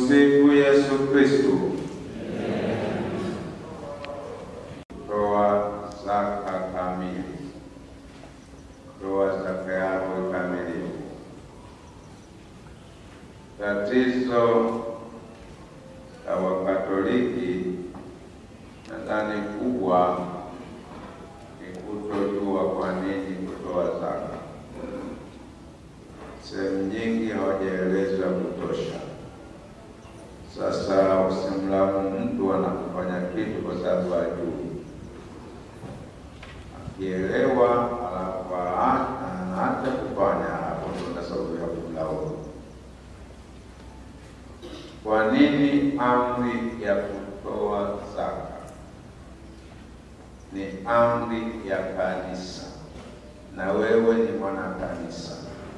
Tumsifu Yesu Kristo. Toa zaka kamili, toa zaka yako kamilifu. Tatizo la Wakatoliki nadhani kubwa ni kutojua kwa nini kutoa zaka. Sehemu nyingi hawajaelezwa kutosha. Sasa usimlamu mtu anapofanya kitu kwa sababu hajui. Akielewa alafu anaacha kufanya, hapo ndo sababu ya kumlaumu. Kwa nini amri ya kutoa zaka ni amri ya kanisa, na wewe ni mwana kanisa.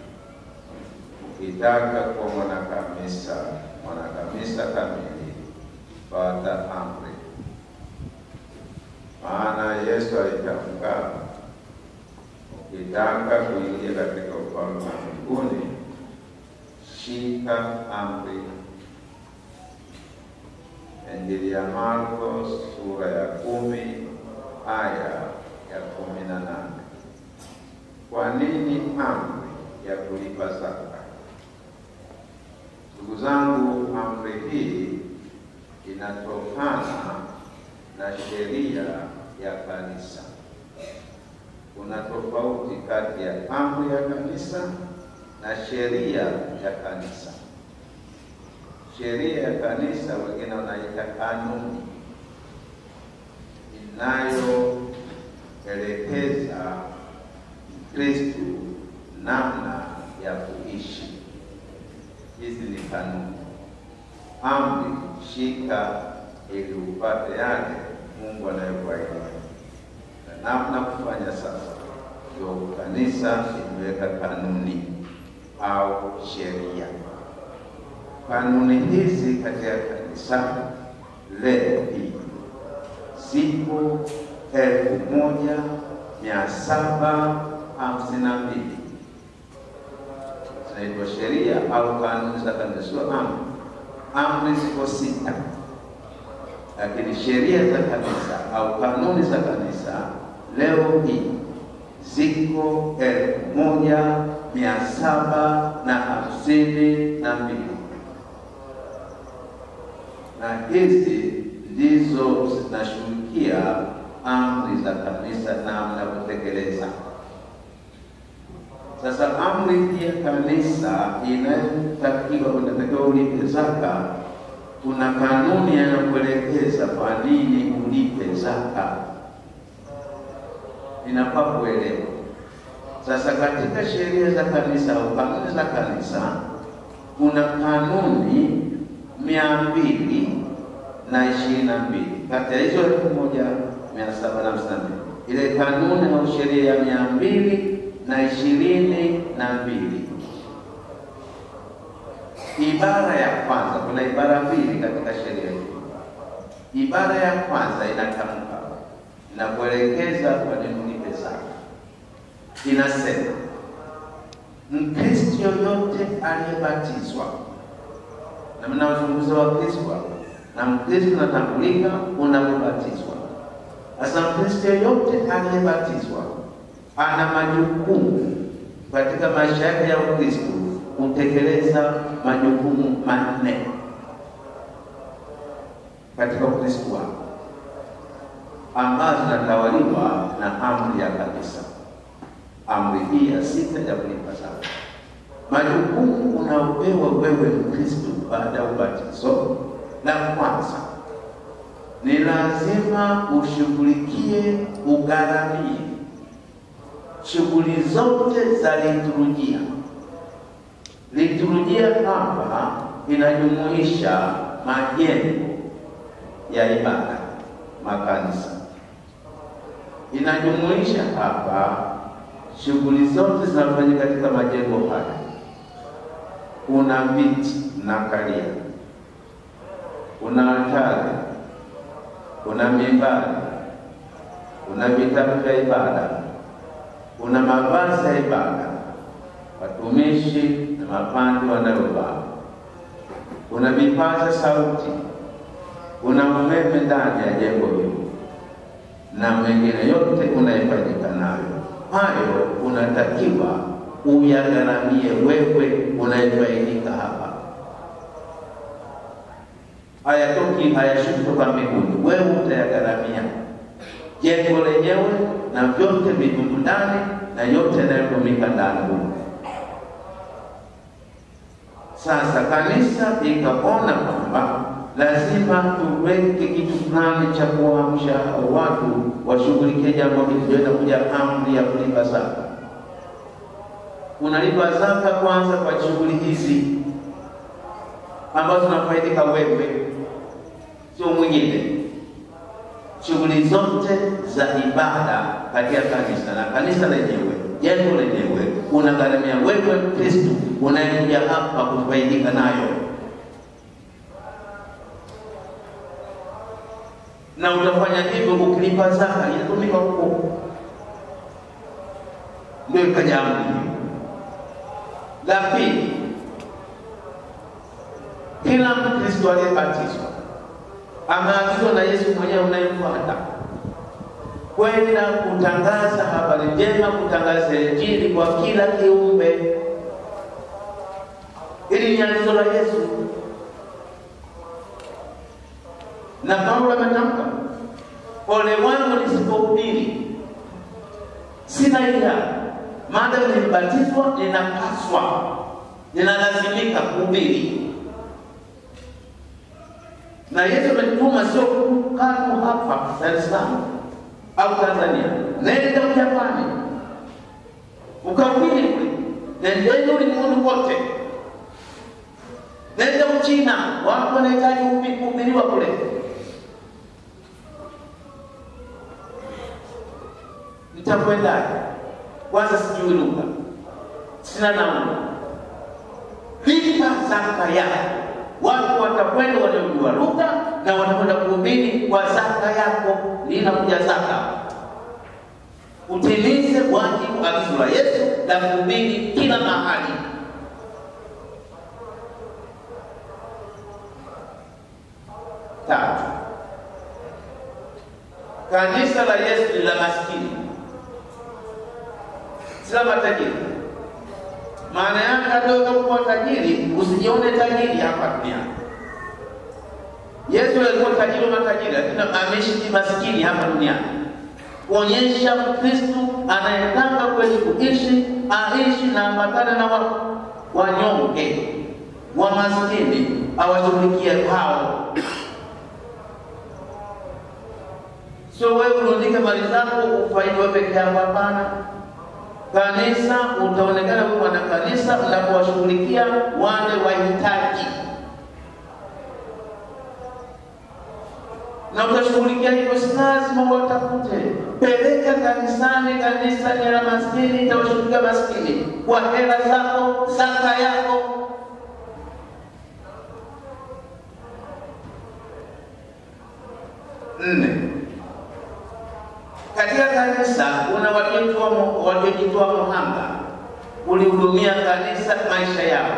Ukitaka kuwa mwana kanisa, mwana kanisa kamili, fuata amri. Maana Yesu alitamka, ukitaka kuingia katika ufalme wa mbinguni, shika amri. Injili ya Marko sura ya kumi aya ya kumi na nane. Kwa nini amri ya kulipa zaka? Ndugu zangu, amri hii inatokana na sheria ya kanisa. Kuna tofauti kati ya amri ya kanisa na sheria ya kanisa. Sheria ya kanisa wengine wanaita kanuni inayoelekeza Mkristu namna ya kuishi. Hizi ni kanuni. Amri, shika ili upate yale Mungu anayokuahidi, na namna kufanya sasa, ndio kanisa imeweka kanuni au sheria. Kanuni hizi katika kanisa leo hii siku elfu moja mia saba hamsini na mbili zinaitwa sheria au kanuni za kanisa, sio amri. Amri ziko sita, lakini sheria za kanisa au kanuni za kanisa leo hii ziko elfu moja mia saba na hamsini na mbili na hizi ndizo zinashughulikia amri za kanisa namna kutekeleza. Sasa amri ya kanisa inayotakiwa unatakiwa ulipe zaka, kuna kanuni yanakuelekeza kwa nini ulipe zaka, inafaa kuelewa. Sasa katika sheria za kanisa au kanuni za kanisa kuna kanuni mia mbili na ishirini na mbili kati ya hizo elfu moja mia saba na hamsini na mbili ile kanuni au sheria ya mia mbili na ishirini na mbili ibara ya kwanza. Kuna ibara mbili katika sheria hii. Ibara ya kwanza inatamka na kuelekeza kwa nini ulipe zaka, inasema Mkristo yoyote aliyebatizwa na mnazungumza wa Kristo na Mkristo natambulika unapobatizwa. Sasa Mkristo yoyote aliyebatizwa ana majukumu katika maisha yake ya Ukristo kutekeleza majukumu manne katika Ukristo wako ambazo zinatawaliwa na amri ya kanisa. Amri hii ya sita ya kulipa zaka majukumu unaopewa wewe Mkristo baada ya ubatizo, la kwanza ni lazima ushughulikie, ugharamie shughuli zote za liturujia. Liturujia hapa inajumuisha majengo ya ibada, makanisa, inajumuisha hapa shughuli zote zinafanyika katika majengo haya kuna viti mnakalia, kuna altari, kuna mimbari, kuna vitabu vya ibada, kuna mavazi ya ibada, watumishi na mapande wanayovaa. una vipaza sauti, una umeme ndani ya jengo hilo na mengine yote unayefaidika nayo, hayo unatakiwa uyagharamie wewe unayefaidika hapa. Hayatoki, hayashuki kutoka mbinguni, wewe utayagharamia jengo lenyewe na vyote vilivyo ndani na yote yanayotumika ndani humo. Sasa kanisa ikaona kwamba lazima tuweke kitu fulani cha kuamsha watu washughulikie jambo hili. Ndio inakuja amri ya kulipa zaka. Unalipa zaka kwanza kwa shughuli hizi ambazo zinafaidika wewe, sio mwingine. Shughuli zote za ibada katika kanisa na kanisa lenyewe, jengo lenyewe, unagharamia wewe Kristo unayekuja hapa kufaidika nayo na utafanya hivyo ukilipa zaka, inatumika huko. Ndio ikaja amri hiyo. La pili, kila Mkristo aliyebatizwa ameagizwa na Yesu mwenyewe unayemfuata kwenda kutangaza habari njema, kutangaza Injili kwa kila kiumbe. Hili ni agizo la Yesu na Paulo ametamka, ole wangu nisipohubiri. Sina ila maadamu nimebatizwa, ninapaswa, ninalazimika kuhubiri. Na Yesu ametuma sio kanu hapa Dar es Salaam au Tanzania, nenda Japani ukahubiri kule, nendeni ulimwengu kote, nenda Uchina, watu wanahitaji kuhubiriwa kule. Nitakwendaje? Kwanza sijui lugha, sina nauli. Lipa zaka yako, watu watakwenda wanaojua lugha na watakwenda kuhubiri kwa zaka yako. Linakuja zaka, utimize wajibu agizo la Yesu la kuhubiri kila mahali. Tatu, kanisa la Yesu ni la maskini sila matajiri. Maana yake hata utakuwa tajiri, usijione tajiri hapa duniani. Yesu alikuwa tajiri wa matajiri, lakini ameishi maskini hapa duniani, kuonyesha Mkristo anayetaka kweli kuishi aishi na ambatana na wa, wanyonge wa maskini, awashughulikie hao. Sio wewe urundike mali zako ufaidi wewe peke yako, hapana. Kanisa utaonekana wewe mwana kanisa unapowashughulikia wale wahitaji, na utashughulikia hivyo, si lazima watafute. Peleka kanisani, kanisa ni la maskini, itawashughulikia maskini kwa hela zako, zaka yako. Nne, katika kanisa kuna waliojitoa waliojitoa muhanga kulihudumia kanisa maisha yao.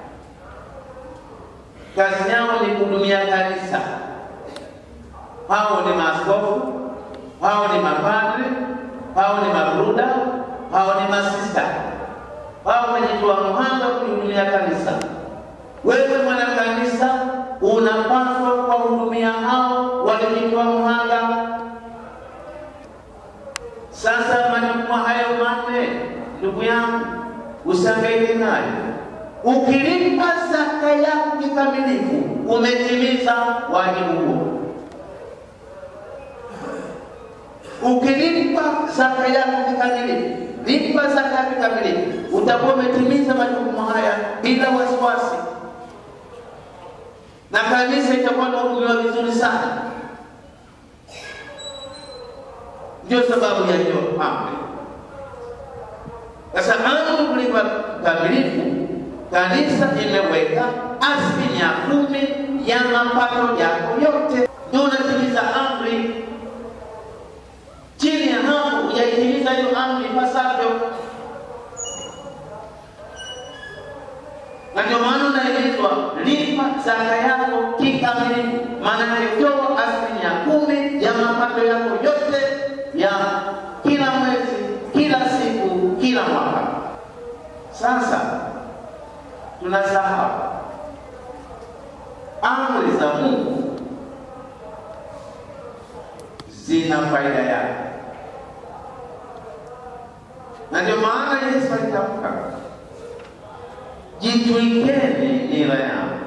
Kazi yao ni kuhudumia kanisa. Hao ni maaskofu, hao ni mapadre, hao ni mabruda, hao ni masista, hao wamejitoa muhanga kulihudumia kanisa. Wewe mwana kanisa unapaswa kuwahudumia hao waliojitoa muhanga. Sasa majukumu hayo manne, ndugu yangu, usihangaike nayo. Ukilipa zaka yako kikamilifu, umetimiza wajibu huo. Ukilipa zaka yako kikamilifu, lipa zaka yako kikamilifu, utakuwa umetimiza majukumu haya bila wasiwasi, na kanisa itakuwa nahudumiwa vizuri sana. Ndio sababu ya hiyo amri. Sasa amri kulipa kamilifu, kanisa imeweka asilimia kumi ya mapato yako yote, ndio unatimiza amri. Chini ya hapo hujaitimiza hiyo amri ipasavyo, na ndio maana unaelezwa lipa zaka yako kikamilifu, maana toa asilimia kumi ya mapato yako yote ya kila mwezi, kila siku, kila mwaka. Sasa tunasahau amri za Mungu zina faida yake, na ndio maana Yesu alitamka, jitwikeni nira yangu,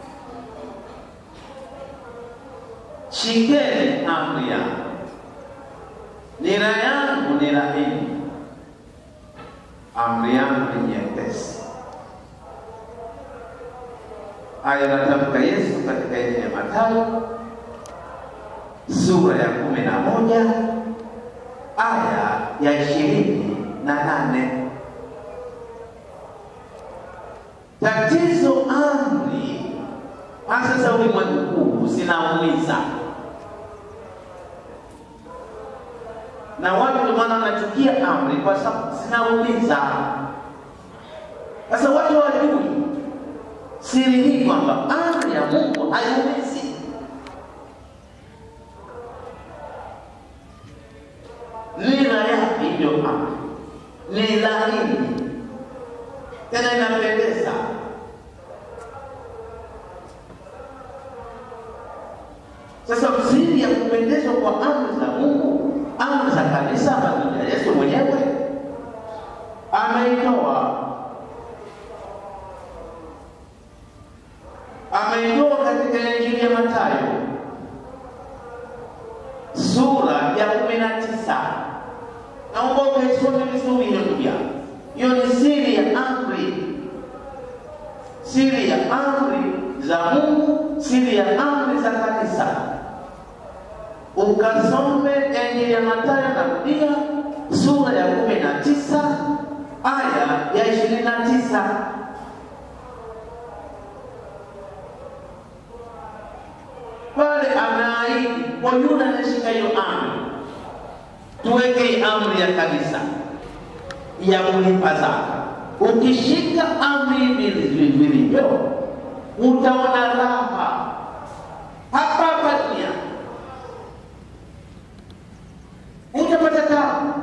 shikeni amri yangu, nira yangu ni laini, amri yangu ni nyepesi. Haya natamka Yesu katika Injili ya Mathayo sura ya kumi na moja aya ya ishirini na nane. Tatizo amri hasa za ulimwengu huu zinaumiza, na watu ndio maana wanachukia amri kwa sababu zinaumiza. Sasa watu hawajui siri hii kwamba amri ya Mungu haiumizi. Nira yake ndio amri, ni laini tena inapendeza. Sasa siri ya kupendezwa kwa amri za Mungu, amri za kanisa, amri ya Yesu mwenyewe ameitoa ameitoa katika Injili ya Mathayo sura ya kumi na tisa. Naomba ukaisome vizuri hiyo ndugu yangu. Hiyo ni siri ya amri, siri ya amri za Mungu, siri ya amri za kanisa. Ukasome Injili ya Mathayo, narudia sura ya kumi na tisa aya ya ishirini na tisa. pale ameahidi kwa yule anashika hiyo amri, tuweke amri ya kanisa ya kulipa zaka. Ukishika amri hivi vilivyo, utaona raha hapa hapa dunia, utapata tabu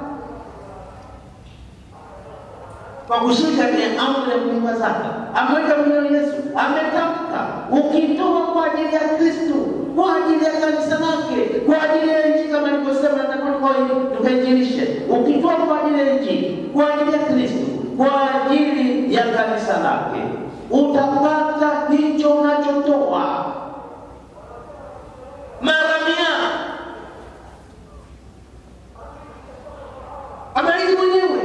kwa kushika ile amri ya kulipa zaka. Ameweka mwenyewe Yesu, ametamka ukitoa kwa ajili ya Kristo, kwa ajili ya kanisa lake, kwa ajili ya nchi, kama nilivyosema, natakiwa tukainjilishe. Ukitoa kwa ajili ya nchi, kwa ajili ya Kristo, kwa ajili ya kanisa lake, utapata hicho unachotoa mara mia. Ameahidi mwenyewe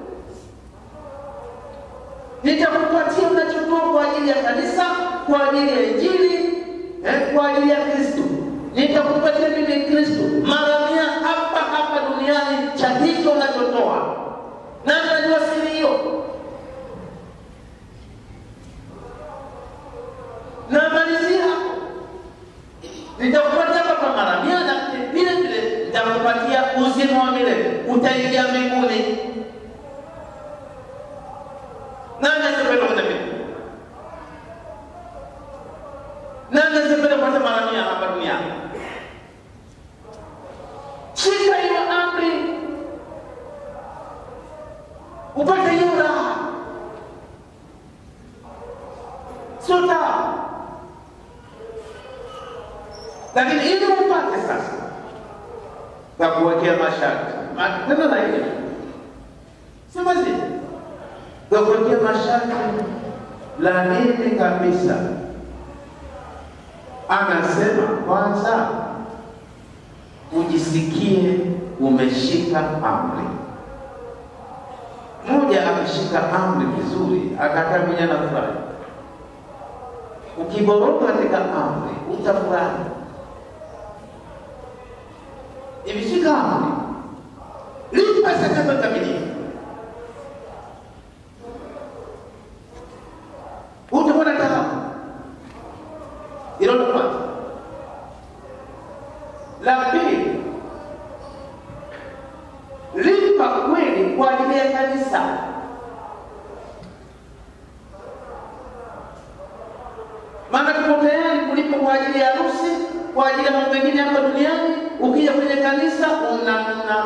nitakupatia unachotoa kwa ajili ya kanisa, kwa ajili ya Injili, eh, kwa ajili ya Kristo. Nitakupatia mimi Kristo mara mia hapa hapa duniani cha hicho unachotoa. Nani anajua siri hiyo? Na malizia hapo, nitakupatia hapa mara mia, na vile vile nitakupatia uzima wa milele, utaingia mbinguni. Nani asipenda kwenda mbinguni? Nani asipenda kupata mara mia hapa duniani? Shika hiyo amri, upate hiyo raha, sio tabu. Lakini ili upate sasa, takuwekea masharti tena na hiyo sema zile kuwekea masharti laini kabisa. Anasema kwanza, ujisikie umeshika amri. Mmoja akashika amri vizuri, akakaa mwenye na furahi. Ukiboroka katika amri utafurahi. Imeshika amri, lipa sadaka kamilifu utakuwa na taabu. Hilo la kwanza. La pili, lipa kweli kwa ajili ya kanisa. Maana tuko kwa ajili ya harusi, kwa ajili ya mambo mengine hapa duniani. Ukija kwenye kanisa unanuna,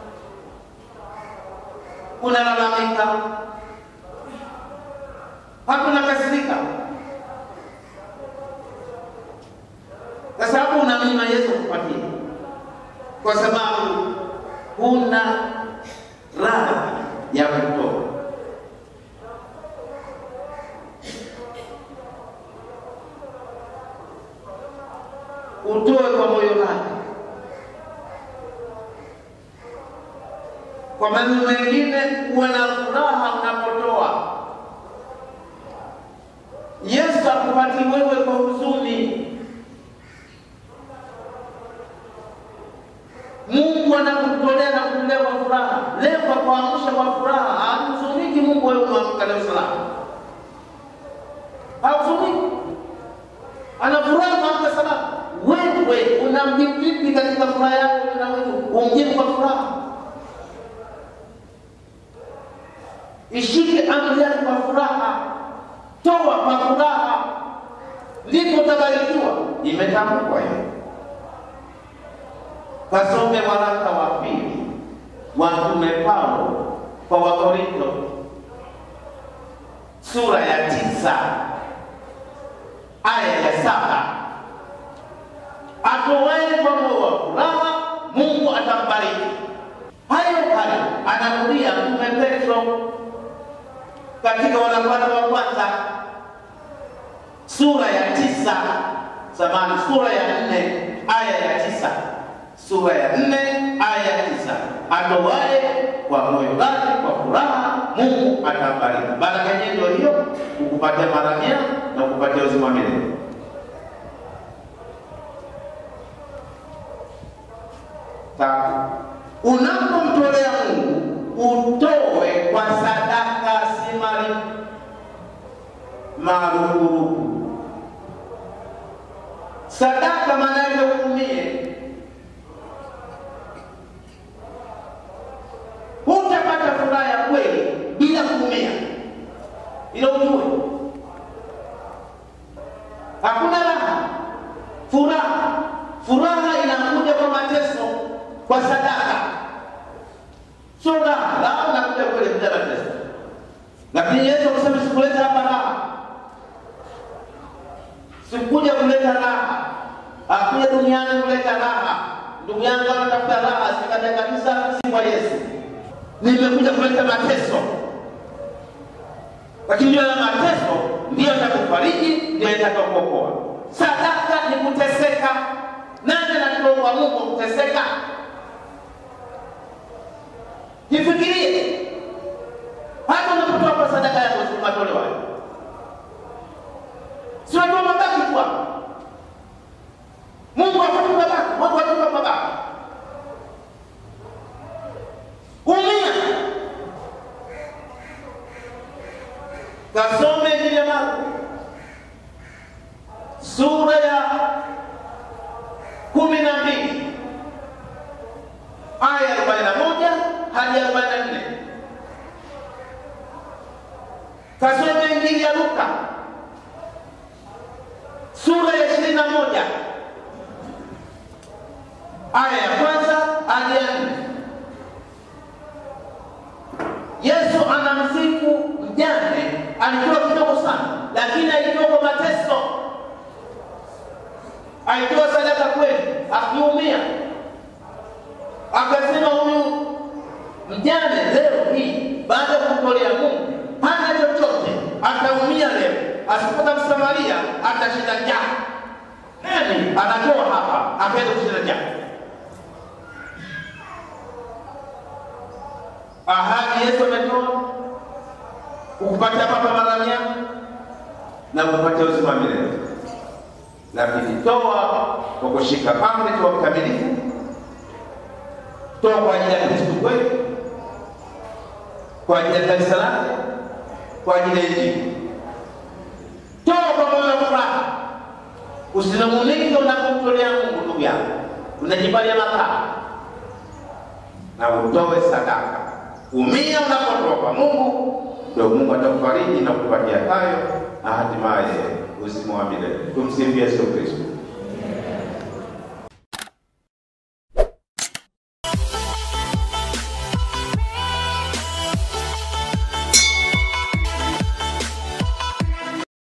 unalalamika, hakuna kasirika, kwa sababu unamnyima Yesu kupatia, kwa sababu huna radhi ya kutoa. Utoe kwa moyo wako. Kwa maneno mengine, uwe na furaha unapotoa. Yesu akupati wewe kwa huzuni. Mungu anakutolea na kutolea kwa furaha. Leo kwa kuamsha kwa furaha, hahuzuniki Mungu wewe umeamka leo salama. Hahuzuniki. Anafurahi umeamka salama. Wewe unamjibu vipi katika furaha yako na wewe umjibu kwa furaha? Ishike amri yake kwa furaha. Toa kwa furaha. Ndipo utabarikiwa. Imetamkwa hiyo. Kasome waraka wa pili wa Mtume Paulo kwa Wakorinto sura ya tisa aya ya saba atowaye kwa moyo wa furaha Mungu atambariki. Hayo hayo anarudia Mtume Petro katika waraka wa kwanza sura ya tisa samani sura ya nne aya ya tisa sura ya nne aya ya tisa atowaye kwa moyo wake kwa furaha Mungu atambariki. Baraka yenyewe ndio hiyo, kukupatia mara mia na kukupatia uzima wa milele. Tatu, unapomtolea Mungu utoe kwa sadaka, si mali marupurupu. Sadaka maana yake uumie hutapata furaha ya kweli bila kuumia, ila ujue hakuna raha. Furaha furaha inakuja kwa mateso, kwa sadaka, sio raha. Raha inakuja kweli bila mateso, lakini Yesu kusema sikuleta hapa raha, sikuja kuleta raha, hakuja duniani kuleta raha. Ndugu yangu anatafuta raha, si katika kanisa, si kwa Yesu nimekuja kuleta mateso, lakini hiyo mateso ndiyo yatakufariji, ndiyo yatakakuokoa. Sadaka ni kuteseka. Nani anatoa kwa Mungu kuteseka? Jifikirie, hata unapotoa kwa sadaka yako matolewa, si watoa mabaki tu hapo. Mungu akupa mabaki, Mungu akupa mabaki umia kasome Injili ya Marko sura ya kumi na mbili aya arobaini na moja hadi arobaini na nne kasome Injili ya Luka sura ya ishirini na moja aya ya kwanza hadi ya nne Yesu anamsifu mjane, alitoa kidogo sana, lakini alitoa kwa mateso, alitoa sadaka kweli, akiumia. Akasema huyu mjane leo hii baada ya kumtolea Mungu hana chochote, ataumia leo, asipata Msamaria atashinda njaa. Nani anatoa hapa akaenda kushinda njaa? ahadi Yesu ametoa ukupatia papa mara mia na kupatia uzima milele, lakini toa kwa kushika amri, toa mkamilifu, toa kwa ajili ya Kristo kweli, kwa ajili ya kanisa lake, kwa ajili ya Injili. Toa kwa moyo wa furaha, usinung'unike unapomtolea Mungu. Ndugu yangu, unajipalia makaa na utoe sadaka umia unapotoa kwa Mungu, ndio Mungu atakufariji na kukupatia hayo na hatimaye uzima wa milele. Tumsifu Yesu Kristo.